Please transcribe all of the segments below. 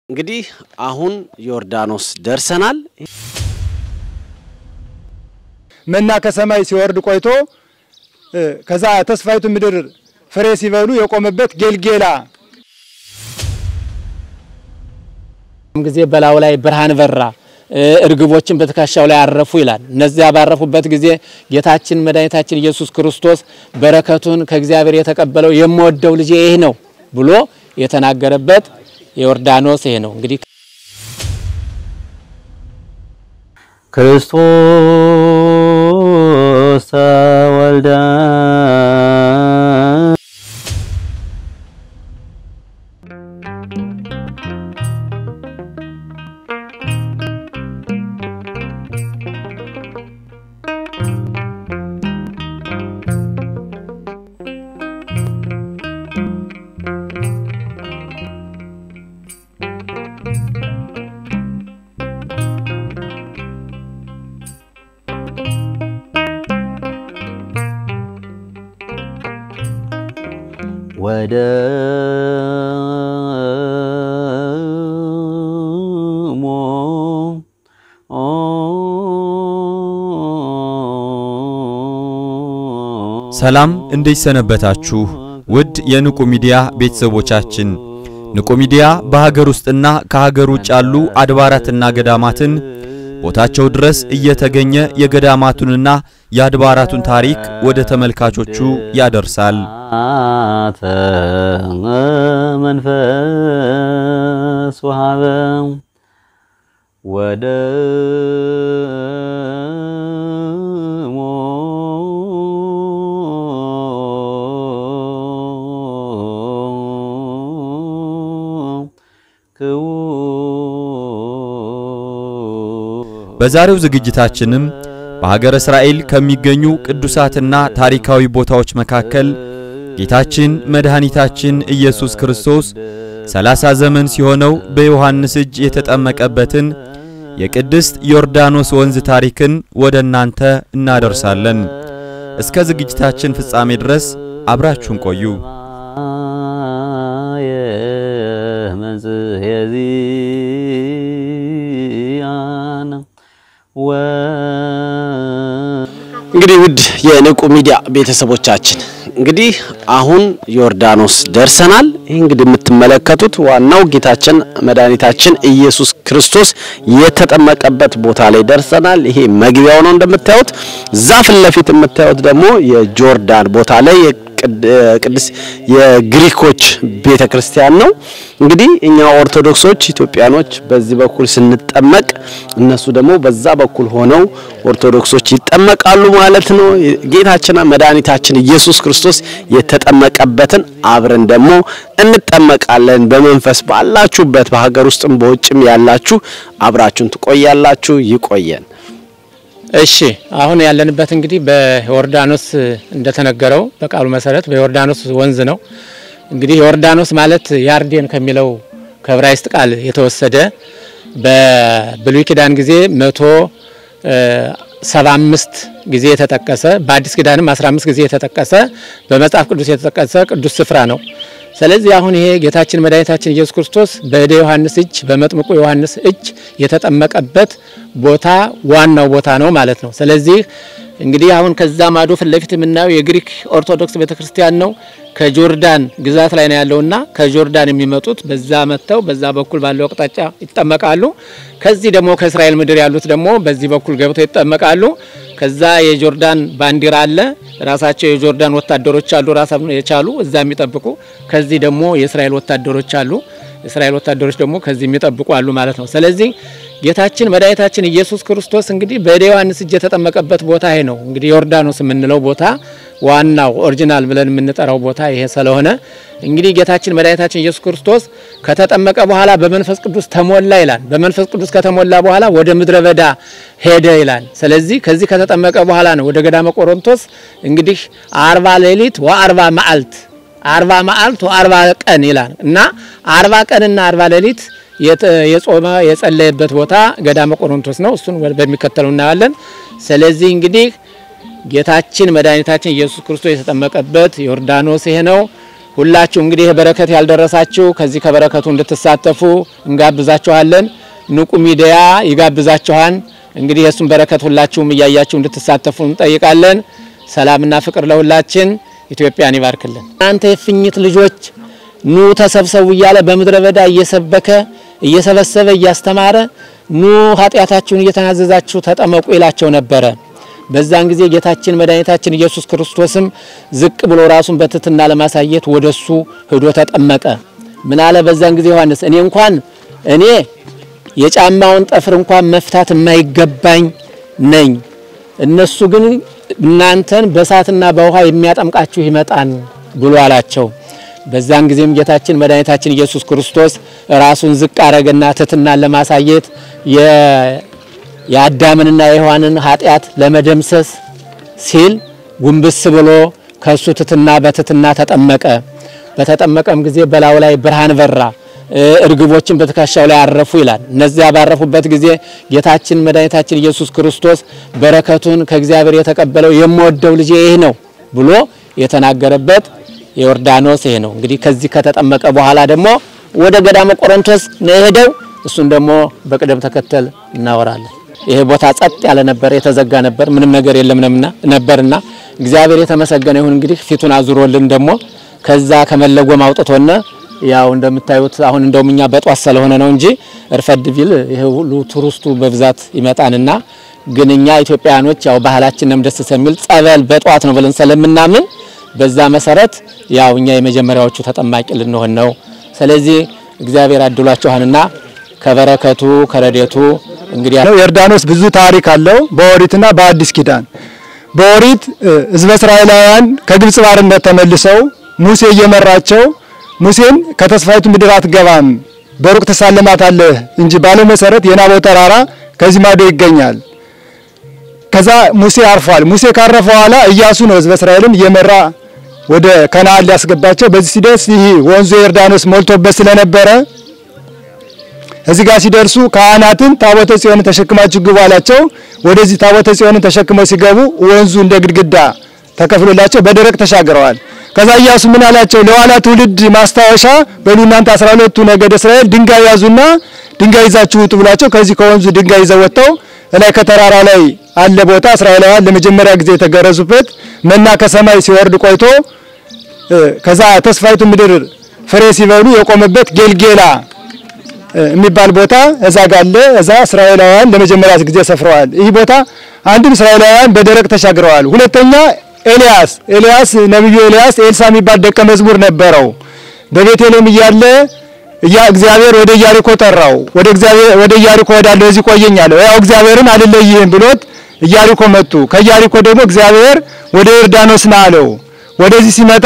እንግዲህ አሁን ዮርዳኖስ ደርሰናል። መና ከሰማይ ሲወርድ ቆይቶ ከዛ ተስፋይቱ ምድር ፍሬ ሲበሉ የቆመበት ጌልጌላ ጊዜ በላዩ ላይ ብርሃን በራ፣ እርግቦችን በትከሻው ላይ አረፉ ይላል። እነዚያ ባረፉበት ጊዜ ጌታችን መድኃኒታችን ኢየሱስ ክርስቶስ በረከቱን ከእግዚአብሔር የተቀበለው የምወደው ልጄ ይህ ነው ብሎ የተናገረበት ዮርዳኖስ ይሄ ነው። እንግዲህ ክርስቶስ ተወልደ ወደ ሞ ሰላም እንዴት ሰነበታችሁ? ውድ የንቁ ሚዲያ ቤተሰቦቻችን፣ ንቁ ሚዲያ በሀገር ውስጥና ከሀገር ውጭ ያሉ አድባራትና ገዳማትን ቦታቸው ድረስ እየተገኘ የገዳማቱንና የአድባራቱን ታሪክ ወደ ተመልካቾቹ ያደርሳል። አተ መንፈስ ወሃበ ወደ ሞ በዛሬው ዝግጅታችንም በሀገረ እስራኤል ከሚገኙ ቅዱሳትና ታሪካዊ ቦታዎች መካከል ጌታችን መድኃኒታችን ኢየሱስ ክርስቶስ ሰላሳ ዘመን ሲሆነው በዮሐንስ እጅ የተጠመቀበትን የቅድስት ዮርዳኖስ ወንዝ ታሪክን ወደ እናንተ እናደርሳለን። እስከ ዝግጅታችን ፍጻሜ ድረስ አብራችሁን ቆዩ። እንግዲህ ውድ የንቁ ሚዲያ ቤተሰቦቻችን እንግዲህ አሁን ዮርዳኖስ ደርሰናል። ይህ እንግዲህ የምትመለከቱት ዋናው ጌታችን መድኃኒታችን ኢየሱስ ክርስቶስ የተጠመቀበት ቦታ ላይ ደርሰናል። ይሄ መግቢያው ነው እንደምታዩት። እዛ ፊት ለፊት የምታዩት ደግሞ የጆርዳን ቦታ ላይ ቅዱስ የግሪኮች ቤተ ክርስቲያን ነው። እንግዲህ እኛ ኦርቶዶክሶች ኢትዮጵያኖች በዚህ በኩል ስንጠመቅ እነሱ ደግሞ በዛ በኩል ሆነው ኦርቶዶክሶች ይጠመቃሉ ማለት ነው። ጌታችን መድኃኒታችን ኢየሱስ ክርስቶስ የተጠመቀበትን አብረን ደግሞ እንጠመቃለን። በመንፈስ ባላችሁበት በሀገር ውስጥም በውጭም ያላችሁ አብራችሁን ትቆያላችሁ። ይቆየን። እሺ አሁን ያለንበት እንግዲህ በዮርዳኖስ እንደተነገረው በቃሉ መሰረት በዮርዳኖስ ወንዝ ነው። እንግዲህ ዮርዳኖስ ማለት ያርዴን ከሚለው ከዕብራይስጥ ቃል የተወሰደ በብሉይ ኪዳን ጊዜ መቶ ሰባ አምስት ጊዜ የተጠቀሰ በአዲስ ኪዳንም አስራ አምስት ጊዜ የተጠቀሰ በመጽሐፍ ቅዱስ የተጠቀሰ ቅዱስ ስፍራ ነው። ስለዚህ አሁን ይሄ ጌታችን መድኃኒታችን ኢየሱስ ክርስቶስ በእደ ዮሐንስ እጅ በመጥምቁ ዮሐንስ እጅ የተጠመቀበት ቦታ ዋናው ቦታ ነው ማለት ነው። ስለዚህ እንግዲህ አሁን ከዛ ማዶ ፊት ለፊት የምናየው የግሪክ ኦርቶዶክስ ቤተክርስቲያን ነው። ከጆርዳን ግዛት ላይ ነው ያለውና ከጆርዳን የሚመጡት በዛ መጥተው በዛ በኩል ባለው አቅጣጫ ይጠመቃሉ። ከዚህ ደግሞ ከእስራኤል ምድር ያሉት ደግሞ በዚህ በኩል ገብተው ይጠመቃሉ። ከዛ የጆርዳን ባንዲራ አለ። ራሳቸው የጆርዳን ወታደሮች አሉ፣ ራሳቸውን የቻሉ እዛ የሚጠብቁ። ከዚህ ደግሞ የእስራኤል ወታደሮች አሉ። የእስራኤል ወታደሮች ደግሞ ከዚህ የሚጠብቁ አሉ ማለት ነው። ስለዚህ ጌታችን መድኃኒታችን ኢየሱስ ክርስቶስ እንግዲህ በእደ ዮሐንስ እጅ የተጠመቀበት ቦታ ይሄ ነው። እንግዲህ ዮርዳኖስ የምንለው ቦታ ዋናው ኦሪጂናል ብለን የምንጠራው ቦታ ይሄ ስለሆነ እንግዲህ ጌታችን መድኃኒታችን ኢየሱስ ክርስቶስ ከተጠመቀ በኋላ በመንፈስ ቅዱስ ተሞላ ይላል። በመንፈስ ቅዱስ ከተሞላ በኋላ ወደ ምድረ በዳ ሄደ ይላል። ስለዚህ ከዚህ ከተጠመቀ በኋላ ነው ወደ ገዳመ ቆሮንቶስ እንግዲህ አርባ ሌሊት ወአርባ መዓልት አርባ መዓልት ወአርባ ቀን ይላል እና አርባ ቀንና አርባ ሌሊት የጾመ የጸለየበት ቦታ ገዳመ ቆሮንቶስ ነው። እሱን በሚከተለው እናያለን። ስለዚህ እንግዲህ ጌታችን መድኃኒታችን ኢየሱስ ክርስቶስ የተጠመቀበት ዮርዳኖስ ይሄ ነው። ሁላችሁ እንግዲህ ይህ በረከት ያልደረሳችሁ ከዚህ ከበረከቱ እንድትሳተፉ እንጋብዛችኋለን። ንቁ ሚዲያ ይጋብዛችኋል። እንግዲህ የእሱን በረከት ሁላችሁም እያያችሁ እንድትሳተፉ እንጠይቃለን። ሰላምና ፍቅር ለሁላችን። ኢትዮጵያን ይባርክልን። እናንተ የእፉኝት ልጆች ኑ ተሰብሰቡ እያለ በምድረ በዳ እየሰበከ እየሰበሰበ እያስተማረ ኑ ኃጢአታችሁን እየተናዘዛችሁ ተጠመቁ ይላቸው ነበረ። በዛን ጊዜ ጌታችን መድኃኒታችን ኢየሱስ ክርስቶስም ዝቅ ብሎ ራሱን በትህትና ለማሳየት ወደሱ ሄዶ ተጠመቀ። ምን አለ በዛን ጊዜ ዮሐንስ እኔ እንኳን እኔ የጫማውን ጠፍር እንኳን መፍታት የማይገባኝ ነኝ፣ እነሱ ግን እናንተን በእሳትና በውሃ የሚያጠምቃችሁ ይመጣን ብሎ አላቸው። በዛን ጊዜም ጌታችን መድኃኒታችን ኢየሱስ ክርስቶስ ራሱን ዝቅ አረገና ትህትናን ለማሳየት የአዳምንና የሔዋንን ኃጢአት ለመደምሰስ ሲል ጉንብስ ብሎ ከሱ ትህትና በትህትና ተጠመቀ። በተጠመቀም ጊዜ በላዩ ላይ ብርሃን በራ፣ እርግቦችን በትከሻው ላይ አረፉ ይላል። እነዚያ ባረፉበት ጊዜ ጌታችን መድኃኒታችን ኢየሱስ ክርስቶስ በረከቱን ከእግዚአብሔር የተቀበለው የምወደው ልጄ ይህ ነው ብሎ የተናገረበት የዮርዳኖስ ይሄ ነው። እንግዲህ ከዚህ ከተጠመቀ በኋላ ደግሞ ወደ ገዳመ ቆሮንቶስ ነው የሄደው። እሱን ደግሞ በቅደም ተከተል እናወራለን። ይሄ ቦታ ጸጥ ያለ ነበር፣ የተዘጋ ነበር፣ ምንም ነገር የለም ነበርና እግዚአብሔር የተመሰገነ ይሁን። እንግዲህ ፊቱን አዙሮልን ደግሞ ከዛ ከመለጎም አውጥቶነ ያው እንደምታዩት አሁን እንደውም እኛ በጧት ስለሆነ ነው እንጂ እርፈድ ቢል ይሄ ሁሉ ቱሪስቱ በብዛት ይመጣንና ግን እኛ ኢትዮጵያውያኖች ያው ባህላችንም ደስ ስለሚል ጸበል በጧት ነው ብለን ስለምናምን በዛ መሰረት ያው እኛ የመጀመሪያዎቹ ተጠማቂ ልንሆን ነው። ስለዚህ እግዚአብሔር አድሏችኋልና ከበረከቱ ከረዴቱ እንግዲህ ዮርዳኖስ ብዙ ታሪክ አለው በኦሪትና በአዲስ ኪዳን። በኦሪት ሕዝበ እስራኤላውያን ከግብጽ ባርነት ተመልሰው ሙሴ እየመራቸው ሙሴን ከተስፋይቱ ምድር አትገባም በሩቅ ትሳለማታለህ እንጂ ባለው መሰረት የናቦ ተራራ ከዚህ ማዶ ይገኛል። ከዛ ሙሴ አርፏል። ሙሴ ካረፈ በኋላ ኢያሱ ነው ሕዝበ እስራኤልን እየመራ ወደ ከነዓን ሊያስገባቸው። በዚህ ሲደርስ ይህ ወንዙ ዮርዳኖስ ሞልቶበት ስለነበረ እዚህ ጋር ሲደርሱ ካህናትን ታቦተ ጽዮንን ተሸክማችሁ ግቡ አላቸው። ወደዚህ ታቦተ ጽዮንን ተሸክመው ሲገቡ ወንዙ እንደ ግድግዳ ተከፍሎላቸው በደረቅ ተሻግረዋል። ከዛ ኢያሱ ምን አላቸው? ለኋላ ትውልድ ማስታወሻ በሉ እናንተ አስራ ሁለቱ ነገደ እስራኤል ድንጋይ ያዙና ድንጋይ ይዛችሁ ውጡ ብሏቸው ከዚህ ከወንዙ ድንጋይ ይዘው ወጥተው ላይ ከተራራ ላይ አለ ቦታ እስራኤላውያን ለመጀመሪያ ጊዜ የተገረዙበት መና ከሰማይ ሲወርድ ቆይቶ ከዛ ተስፋይቱ ምድር ፍሬ ሲበሉ የቆመበት ጌልጌላ የሚባል ቦታ እዛ ጋለ እዛ እስራኤላውያን ለመጀመሪያ ጊዜ ሰፍረዋል። ይህ ቦታ አንድም እስራኤላውያን በደረቅ ተሻግረዋል። ሁለተኛ ኤልያስ ኤልያስ ነብዩ ኤልያስ ኤልሳ የሚባል ደቀ መዝሙር ነበረው። በቤተልሔም እያለ እያ እግዚአብሔር ወደ ኢያሪኮ ጠራው። ወደ እግዚአብሔር ወደ ኢያሪኮ ወዳለው እዚህ ቆየኝ አለው። ያው እግዚአብሔርን አልለይህም ብሎት ኢያሪኮ መጡ። ከኢያሪኮ ደግሞ እግዚአብሔር ወደ ዮርዳኖስ ና አለው። ወደዚህ ሲመጣ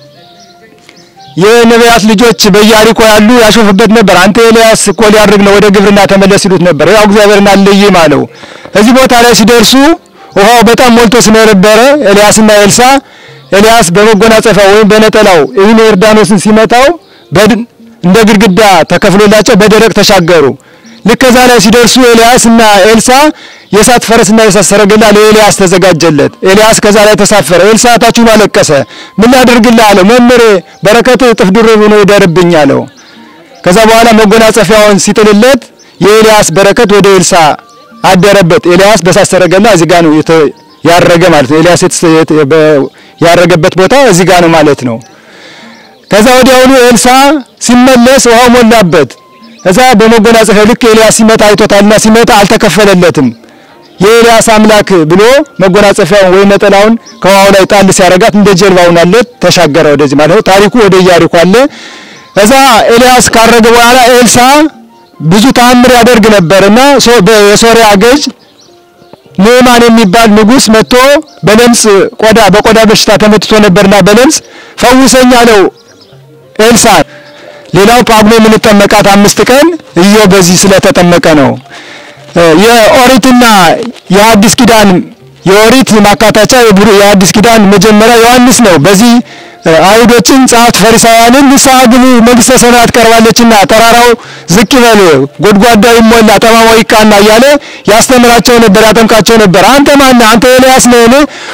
የነቢያት ልጆች በኢያሪኮ ያሉ ያሾፉበት ነበር። አንተ ኤልያስ እኮ ሊያድርግ ነው ወደ ግብርና ተመለስ ይሉት ነበር። ያው እግዚአብሔርን አልለይም አለው። እዚህ ቦታ ላይ ሲደርሱ ውሃው በጣም ሞልቶ ስለነበረ ኤልያስና ኤልሳ ኤልያስ በመጎናጸፊያው ወይም በነጠላው ይህን ዮርዳኖስን ሲመታው እንደ ግድግዳ ተከፍሎላቸው በደረቅ ተሻገሩ። ልክ ከዛ ላይ ሲደርሱ ኤልያስና ኤልሳ የእሳት ፈረስና የእሳት ሰረገላ ለኤልያስ ተዘጋጀለት። ኤልያስ ከዛ ላይ ተሳፈረ። ኤልሳ ታችሁን አለቀሰ። ምን ላድርግልህ አለው። መምህሬ በረከት እጥፍ ድርብ ሆኖ ይደርብኝ አለው። ከዛ በኋላ መጎናጸፊያውን ሲጥልለት የኤልያስ በረከት ወደ ኤልሳ አደረበት። ኤልያስ በእሳት ሰረገላ እዚህ ጋር ነው ያረገ ማለት ነው። ኤልያስ ያረገበት ቦታ እዚህ ጋር ነው ማለት ነው። ከዛ ወዲያውኑ ኤልሳ ሲመለስ ውሃው ሞላበት። እዛ በመጎናጸፊያው ልክ ኤልያስ ሲመታ አይቶታልና ሲመታ አልተከፈለለትም። የኤልያስ አምላክ ብሎ መጎናጸፊያውን ወይም ነጠላውን ከውሃው ላይ ጣል ሲያረጋት እንደ ጀልባውን አለት ተሻገረ ወደዚህ ማለት ነው። ታሪኩ ወደ ኢያሪኮ አለ። እዛ ኤልያስ ካረገ በኋላ ኤልሳ ብዙ ተአምር ያደርግ ነበርና የሶሪያ ገዥ ንዕማን የሚባል ንጉሥ መጥቶ በለምጽ ቆዳ በቆዳ በሽታ ተመትቶ ነበርና በለምጽ ፈውሰኝ አለው ኤልሳ። ሌላው ጳጉሜ የምንጠመቃት አምስት ቀን ኢዮብ በዚህ ስለተጠመቀ ነው። የኦሪትና የአዲስ ኪዳን የኦሪት ማካታቻ የአዲስ ኪዳን መጀመሪያ ዮሐንስ ነው። በዚህ አይሁዶችን ጸሐፍት ፈሪሳውያንን ንስሐ ግቡ መንግሥተ ሰማያት ቀርባለችና ተራራው ዝቅ ይበል ጎድጓዳው ይሞላ ጠማማው ይቃና እያለ ያስተምራቸው ነበር፣ ያጠምቃቸው ነበር። አንተ ማነህ? አንተ ኤልያስ ነህን?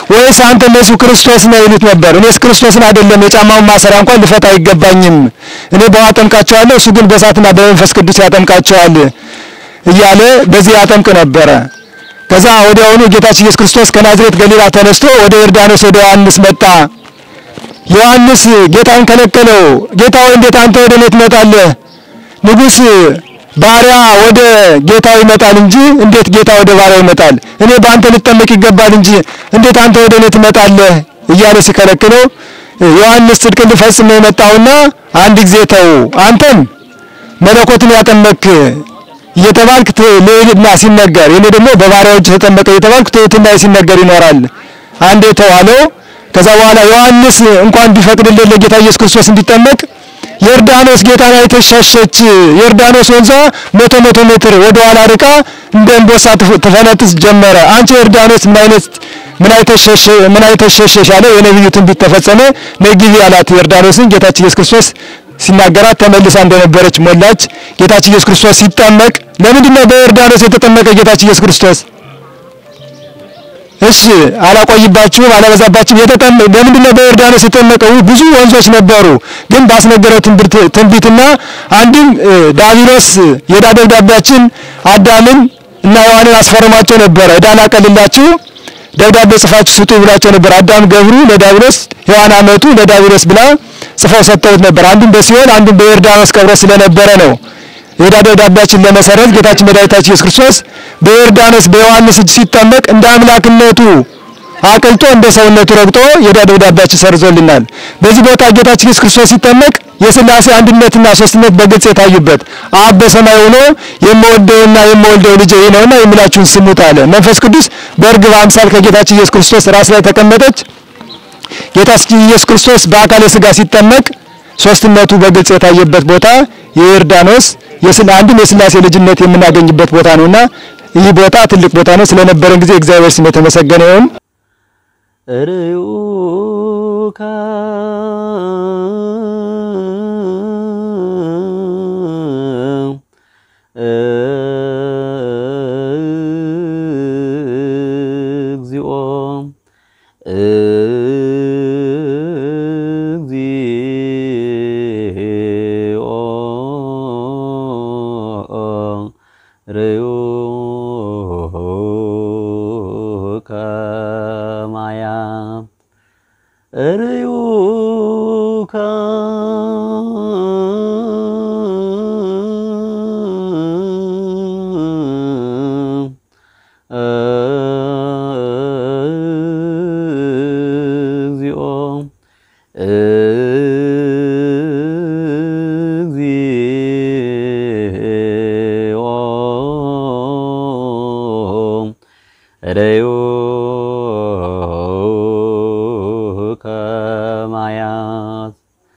ወይስ አንተ እነሱ ክርስቶስ ነው ይሉት ነበር። እኔስ ክርስቶስን አይደለም የጫማውን ማሰሪያ እንኳን ልፈታ አይገባኝም። እኔ በውሃ አጠምቃቸዋለሁ፣ እሱ ግን በእሳትና በመንፈስ ቅዱስ ያጠምቃቸዋል እያለ በዚህ ያጠምቅ ነበረ። ከዛ ወዲያውኑ ጌታችን ኢየሱስ ክርስቶስ ከናዝሬት ገሊላ ተነስቶ ወደ ዮርዳኖስ ወደ ዮሐንስ መጣ። ዮሐንስ ጌታን ከለከለው። ጌታ ሆይ እንዴት አንተ ወደ እኔ ትመጣለህ? ንጉሥ ባሪያ ወደ ጌታው ይመጣል እንጂ እንዴት ጌታ ወደ ባሪያው ይመጣል? እኔ በአንተ ልጠመቅ ይገባል እንጂ እንዴት አንተ ወደ እኔ ትመጣለህ? እያለ ሲከለክለው ዮሐንስ ጽድቅን ልፈጽም ነው የመጣውና አንድ ጊዜ ተው፣ አንተም መለኮትን ያጠመክ እየተባልክ ልዕልና ሲነገር እኔ ደግሞ በባሪያዎች ተጠመቀ እየተባልክ ትሕትና ሲነገር ይኖራል። አንዴ ተው አለው። ከዛ በኋላ ዮሐንስ እንኳን ቢፈቅድልን ለጌታ ኢየሱስ ክርስቶስ እንዲጠመቅ ዮርዳኖስ ጌታን አይተሽ ሸሸች። ዮርዳኖስ ወንዟ መቶ መቶ ሜትር ወደ ኋላ ርቃ እንደ እንቦሳ ትፈነጥስ ጀመረ። አንቺ ዮርዳኖስ ምን አይነት ምን አይተሽ ሸሸ ምን አይተሽ ሸሸሽ አለው። የነቢዩ ትንቢት ተፈጸመ። ነይ ግቢ አላት ዮርዳኖስን። ጌታችን ኢየሱስ ክርስቶስ ሲናገራት ተመልሳ እንደነበረች ሞላች። ጌታችን ኢየሱስ ክርስቶስ ሲጠመቅ ለምንድን ነው በዮርዳኖስ የተጠመቀ ጌታችን ኢየሱስ ክርስቶስ? እሺ አላቆይባችሁም፣ አላበዛባችሁም። የተጠመ ለምንድን ነው በዮርዳኖስ የተጠመቀው? ብዙ ወንዞች ነበሩ፣ ግን ባስነገረው ትንቢት ትንቢትና አንድም ዳቢሎስ የዕዳ ደብዳቤያችን አዳምን እና ሔዋንን አስፈርሟቸው ነበረ። ዕዳን አቀልላችሁ ደብዳቤ ጽፋችሁ ስጡ ብሏቸው ነበር። አዳም ገብሩ ለዳቢሎስ፣ ሔዋን አመቱ ለዳቢሎስ ብላ ጽፈው ሰጥተውት ነበር። አንዱም በሲኦል አንዱም በዮርዳኖስ ቀብሮ ስለነበረ ነው የዕዳ ደብዳቤያችን ለመሰረት ጌታችን መድኃኒታችን ኢየሱስ ክርስቶስ በዮርዳኖስ በዮሐንስ እጅ ሲጠመቅ እንደ አምላክነቱ አቅልጦ እንደ ሰውነቱ ረግጦ የዕዳ ደብዳቤያችን ሰርዞልናል። በዚህ ቦታ ጌታችን ኢየሱስ ክርስቶስ ሲጠመቅ የሥላሴ አንድነትና ሶስትነት በግልጽ የታዩበት አብ በሰማይ ሆኖ የምወደውና የምወልደው ልጄ ይህ ነውና የሚላችሁን ስሙት አለ። መንፈስ ቅዱስ በእርግብ አምሳል ከጌታችን ኢየሱስ ክርስቶስ ራስ ላይ ተቀመጠች። ጌታችን ኢየሱስ ክርስቶስ በአካለ ሥጋ ሲጠመቅ ሶስትነቱ በግልጽ የታየበት ቦታ የዮርዳኖስ የስላ አንድም የሥላሴ ልጅነት የምናገኝበት ቦታ ነውና ይህ ቦታ ትልቅ ቦታ ነው። ስለነበረን ጊዜ እግዚአብሔር ስም የተመሰገነ ይሁን። ርዩካ እግዚኦ እግዚኦ ርዩከ ማያም ርዩከ እግዚኦ እግዚኦ ርዩከ ማያት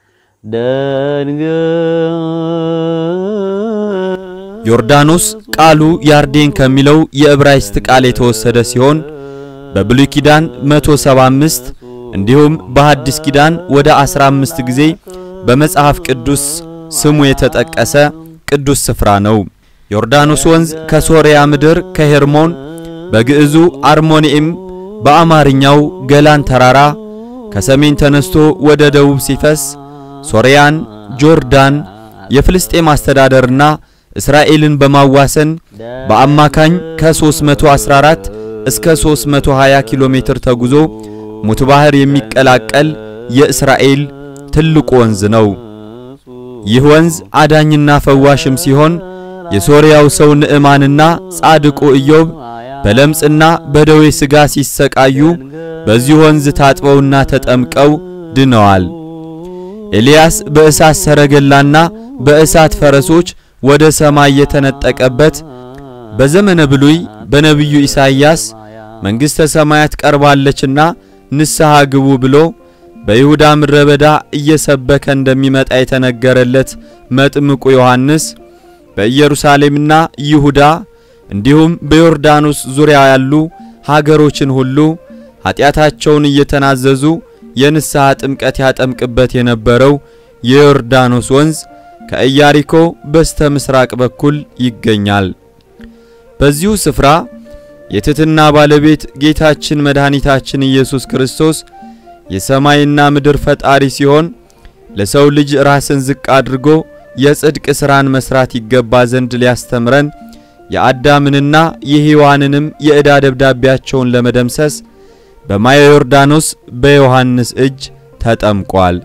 ደንገ ዮርዳኖስ ቃሉ ያርዴን ከሚለው የዕብራይስጥ ቃል የተወሰደ ሲሆን በብሉይ ኪዳን 175 እንዲሁም በሐዲስ ኪዳን ወደ 15 ጊዜ በመጽሐፍ ቅዱስ ስሙ የተጠቀሰ ቅዱስ ስፍራ ነው። ዮርዳኖስ ወንዝ ከሶርያ ምድር ከሄርሞን በግዕዙ አርሞንኤም በአማርኛው ገላን ተራራ ከሰሜን ተነስቶ ወደ ደቡብ ሲፈስ ሶርያን፣ ጆርዳን፣ የፍልስጤም አስተዳደርና እስራኤልን በማዋሰን በአማካኝ ከ314 እስከ 320 ኪሎ ሜትር ተጉዞ ሙት ባህር የሚቀላቀል የእስራኤል ትልቁ ወንዝ ነው። ይህ ወንዝ አዳኝና ፈዋሽም ሲሆን የሶርያው ሰው ንዕማንና ጻድቁ ኢዮብ በለምጽና በደዌ ሥጋ ሲሰቃዩ በዚህ ወንዝ ታጥበውና ተጠምቀው ድነዋል። ኤልያስ በእሳት ሰረገላና በእሳት ፈረሶች ወደ ሰማይ የተነጠቀበት በዘመነ ብሉይ በነቢዩ ኢሳይያስ መንግሥተ ሰማያት ቀርባለችና ንስሐ ግቡ ብሎ በይሁዳ ምድረ በዳ እየሰበከ እንደሚመጣ የተነገረለት መጥምቁ ዮሐንስ በኢየሩሳሌምና ይሁዳ እንዲሁም በዮርዳኖስ ዙሪያ ያሉ ሀገሮችን ሁሉ ኀጢአታቸውን እየተናዘዙ የንስሐ ጥምቀት ያጠምቅበት የነበረው የዮርዳኖስ ወንዝ ከኢያሪኮ በስተ ምስራቅ በኩል ይገኛል። በዚሁ ስፍራ የትሕትና ባለቤት ጌታችን መድኃኒታችን ኢየሱስ ክርስቶስ የሰማይና ምድር ፈጣሪ ሲሆን ለሰው ልጅ ራስን ዝቅ አድርጎ የጽድቅ ሥራን መስራት ይገባ ዘንድ ሊያስተምረን የአዳምንና የሔዋንንም የዕዳ ደብዳቤያቸውን ለመደምሰስ በማየ ዮርዳኖስ በዮሐንስ እጅ ተጠምቋል።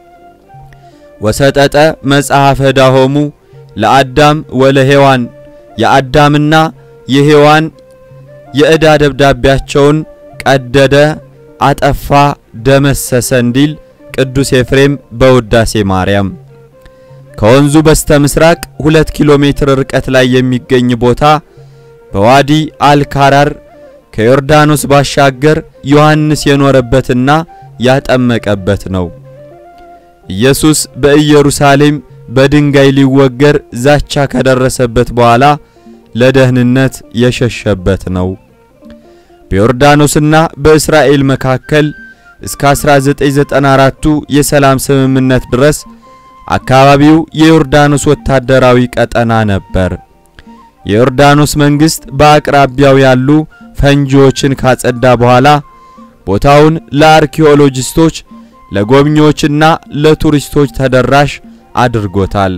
ወሰጠጠ መጽሐፈ ዳሆሙ ለአዳም ወለሔዋን የአዳምና የሔዋን የዕዳ ደብዳቤያቸውን ቀደደ፣ አጠፋ፣ ደመሰሰ እንዲል ቅዱስ ኤፍሬም በውዳሴ ማርያም። ከወንዙ በስተ ምስራቅ ሁለት ኪሎ ሜትር ርቀት ላይ የሚገኝ ቦታ በዋዲ አልካራር ከዮርዳኖስ ባሻገር ዮሐንስ የኖረበትና ያጠመቀበት ነው። ኢየሱስ በኢየሩሳሌም በድንጋይ ሊወገር ዛቻ ከደረሰበት በኋላ ለደህንነት የሸሸበት ነው። በዮርዳኖስና በእስራኤል መካከል እስከ 1994ቱ የሰላም ስምምነት ድረስ አካባቢው የዮርዳኖስ ወታደራዊ ቀጠና ነበር። የዮርዳኖስ መንግስት በአቅራቢያው ያሉ ፈንጂዎችን ካጸዳ በኋላ ቦታውን ለአርኪኦሎጂስቶች ለጎብኚዎችና ለቱሪስቶች ተደራሽ አድርጎታል።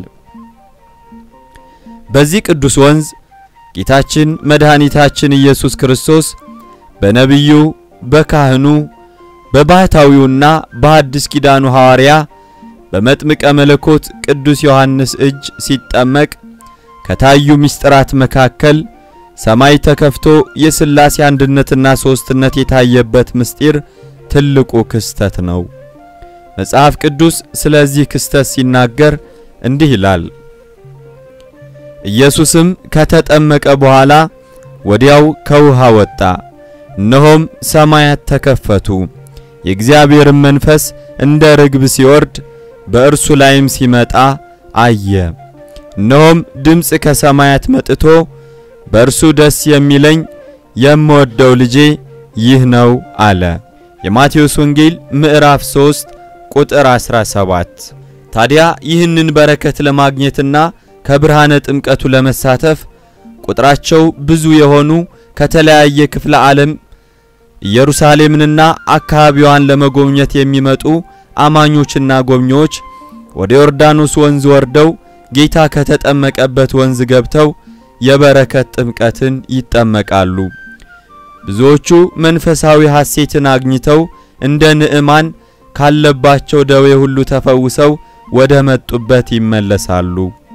በዚህ ቅዱስ ወንዝ ጌታችን መድኃኒታችን ኢየሱስ ክርስቶስ በነቢዩ በካህኑ በባሕታዊውና በሐዲስ ኪዳኑ ሐዋርያ በመጥምቀ መለኮት ቅዱስ ዮሐንስ እጅ ሲጠመቅ ከታዩ ምስጢራት መካከል ሰማይ ተከፍቶ የሥላሴ አንድነትና ሦስትነት የታየበት ምስጢር ትልቁ ክስተት ነው። መጽሐፍ ቅዱስ ስለዚህ ክስተት ሲናገር እንዲህ ይላል። ኢየሱስም ከተጠመቀ በኋላ ወዲያው ከውሃ ወጣ፣ እነሆም ሰማያት ተከፈቱ፣ የእግዚአብሔርም መንፈስ እንደ ርግብ ሲወርድ በእርሱ ላይም ሲመጣ አየ። እነሆም ድምፅ ከሰማያት መጥቶ በእርሱ ደስ የሚለኝ የምወደው ልጄ ይህ ነው አለ። የማቴዎስ ወንጌል ምዕራፍ 3 ቁጥር 17። ታዲያ ይህንን በረከት ለማግኘትና ከብርሃነ ጥምቀቱ ለመሳተፍ ቁጥራቸው ብዙ የሆኑ ከተለያየ ክፍለ ዓለም ኢየሩሳሌምንና አካባቢዋን ለመጎብኘት የሚመጡ አማኞችና ጎብኚዎች ወደ ዮርዳኖስ ወንዝ ወርደው ጌታ ከተጠመቀበት ወንዝ ገብተው የበረከት ጥምቀትን ይጠመቃሉ። ብዙዎቹ መንፈሳዊ ሐሴትን አግኝተው እንደ ንዕማን ካለባቸው ደዌ ሁሉ ተፈውሰው ወደ መጡበት ይመለሳሉ።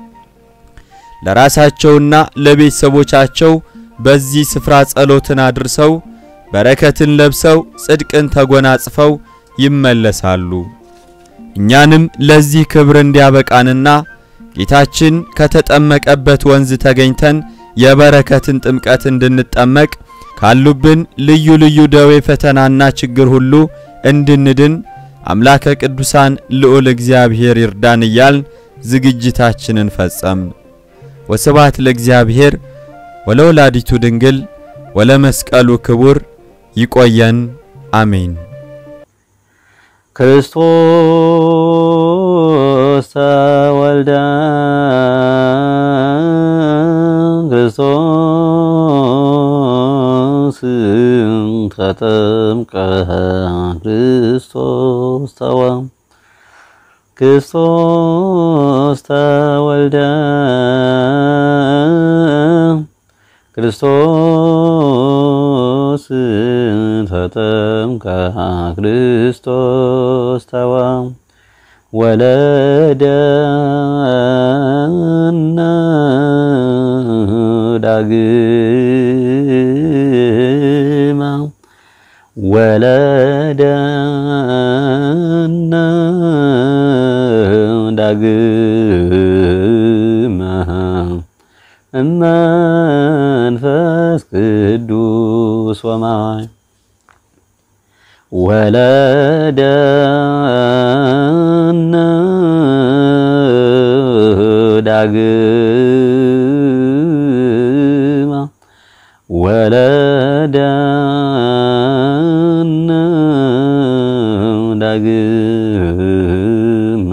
ለራሳቸውና ለቤተሰቦቻቸው በዚህ ስፍራ ጸሎትን አድርሰው በረከትን ለብሰው ጽድቅን ተጎናጽፈው ይመለሳሉ። እኛንም ለዚህ ክብር እንዲያበቃንና ጌታችን ከተጠመቀበት ወንዝ ተገኝተን የበረከትን ጥምቀት እንድንጠመቅ ካሉብን ልዩ ልዩ ደዌ ፈተናና ችግር ሁሉ እንድንድን አምላከ ቅዱሳን ልዑል እግዚአብሔር ይርዳን እያልን ዝግጅታችንን ፈጸምን። ወስብሐት ለእግዚአብሔር ወለወላዲቱ ድንግል ወለመስቀሉ ክቡር። ይቆየን። አሜን። ክርስቶስ ተወልደ ክርስቶስ ተጠምቀ ክርስቶስ ተወ ክርስቶስ ተወልደ ክርስቶስ ተጠምቀ ክርስቶስ ተወ ወለደነ ዳግማ ወለደነ ዳግማ እመንፈስ ቅዱስ ወማይ ወለደነ ዳግማ ወለደነ ዳግማ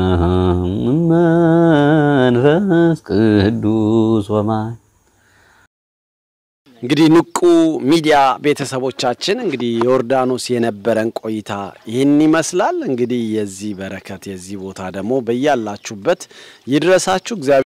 መንፈስ ቅዱስ ወማይ እንግዲህ ንቁ ሚዲያ ቤተሰቦቻችን እንግዲህ ዮርዳኖስ የነበረን ቆይታ ይህን ይመስላል። እንግዲህ የዚህ በረከት የዚህ ቦታ ደግሞ በያላችሁበት ይድረሳችሁ እግዚአብሔር